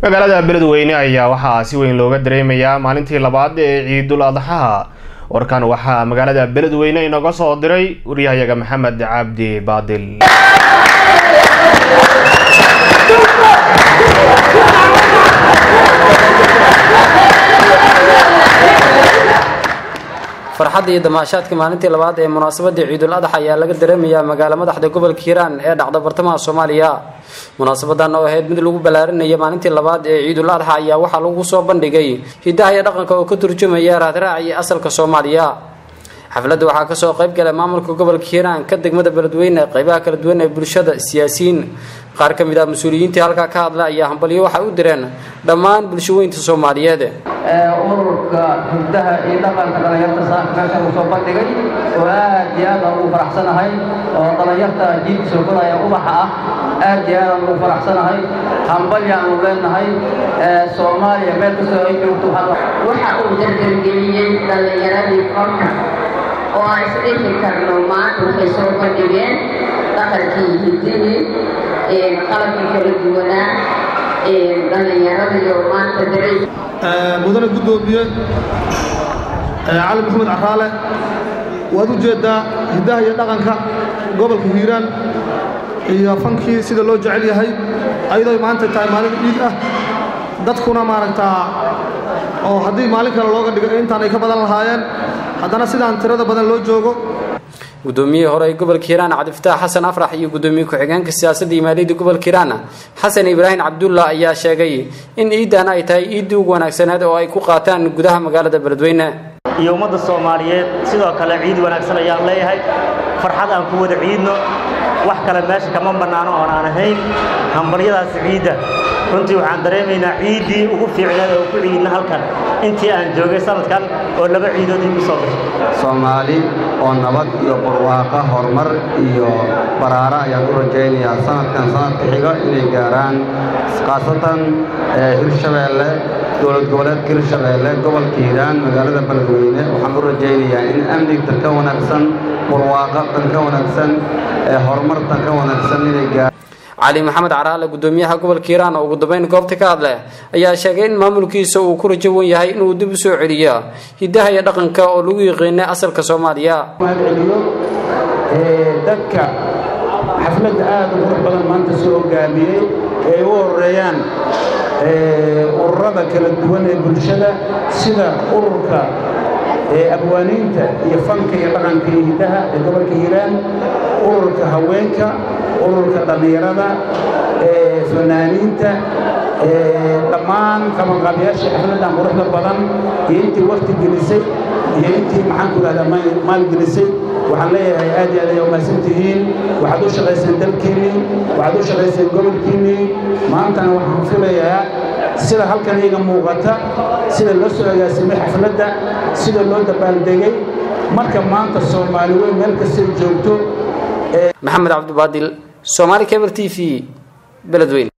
magaalada beledweyne ayaa waxaa si weyn looga dareemayaa maalintii labaad ee ciidul adxaha warkan waxaa magaalada beledweyne inooga soo diray wariyahayaga maxamed cabdi baadil farxadda iyo damaashaadka maalintii labaad ee munaasabadii ciidul adax ayaa laga dareemayaa magaalo madaxda gobolka hiiraan ee dhacda bartamaha soomaaliya munaasabadan oo ahayd mid lagu ballaarinaya maalintii labaad ee ciidul adaxa ayaa waxaa lagu soo bandhigay hidaha iyo dhaqanka oo ka turjumaya raadraac iyo asalka soomaaliya xafladda waxaa kasoo qayb galay maamulka gobolka hiiraan ka degmada beledweyne qeybaha kala duwan ee bulshada siyaasiyiin qaar ka mid ah mas-uuliyiintii halkaa ka hadla ayaa hambalyo waxay u direen dhammaan bulshaweynta soomaaliyeed ururka hurdaha iyo dhaqanka dhallinyarta saaka meeshan uu soo bandhigay oo aad iyo aad aan ugu faraxsanahay oo dhallinyarta jiilka soo koraya ubaxa ah aad iyo aad aan ugu faraxsanahay hambalya aanu leenahay soomaaliya meel kastoo ay joogto waxa uu dardargeliyey dhallinyaradii korka oo aan isdhihi karno maanta waxay soo bandhigeen dhaqankii hidihii qalabkii kala duwanaa dhallinyaradiyo maanta dareys mudane guddoomiye cali maxamed caraale waad u jeeddaa hiddaha iyo dhaqanka gobolka hiiraan iyo fankii sida loo jecel yahay ayadoo maanta tahay maalin ciid ah dadkuna maaragtaa oo haddii maalin kale looga dhigo intaan ay ka badan lahaayeen haddana sidaan tirada badan loo joogo guddoomiyihii hore ee gobolka hiiraan cabdifataax xasan afrax iyo guddoomiye ku-xigeenka siyaasadda iyo maaliyadda gobolka hiiraan xasan ibraahim cabdulla ayaa sheegay in ciidan ay tahay ciiddii ugu wanaagsaneed oo ay ku qaataan gudaha magaalada beledweyne iyo ummadda soomaaliyeed sidoo kale ciid wanaagsan ayaan leeyahay farxad aan ku wada ciidno wax kale meesha kama bannaano oon aan ahayn hambalyadaas ciidda runtii waxaan dareemaynaa ciiddii ugu fiicneed oo ku ciidna halkan intii aan joogay sanadkan oo laba ciidood igu soo gashay soomaali oo nabad iyo barwaaqo horumar iyo baraaro ayaan u rajaynayaa sanadkan sanadka xiga inay gaaraan khaasatan hirshabeelle dowlad goboleedka hirshabeelle gobolka hiiraan magaalada beledweyne waxaan u rajaynayaa in amnigtan ka wanaagsan barwaaqatan ka wanaagsan horumartan ka wanaagsan inay gaaraan cali maxamed caraale guddoomiyaha gobolka hiiraan oo ugu dambeyn goobta ka hadle ayaa sheegay in maamulkiisa uu ku rajo wan yahay inuu dib u soo celiyo hiddaha iyo dhaqanka oo lagu yiqiinay asalka soomaaliya mahadceliyo dadka xafladda aad u qurux badan maanta soo hogaamiyey ee u horeeyaan ururada kala duwan ee bulshada sida ururka abwaaniinta iyo fanka iyo dhaqanka iyo hiddaha ee gobolka hiiraan ururka haweenka ururka dhallinyarada fanaaniinta dhammaan qabanqaabiyaasha xafladdan quruxda badan iyo intii wakti gelisay iyo intii maxaanku idhahdaa maal gelisay waxaan leeyahay aad iyo aad ayaa umahadsantihiin waxaad u shaqayseen dalkiinnii waxaad u shaqayseen gobolkiinnii maantana waxaan filayaa sida halkan iyaga muuqata sida loo soo agaasimay xafladda sida loo dabaaldegay marka maanta soomaali weyn meel kastay joogto maxamed cabdibaadil soomaali cable t v beledweyne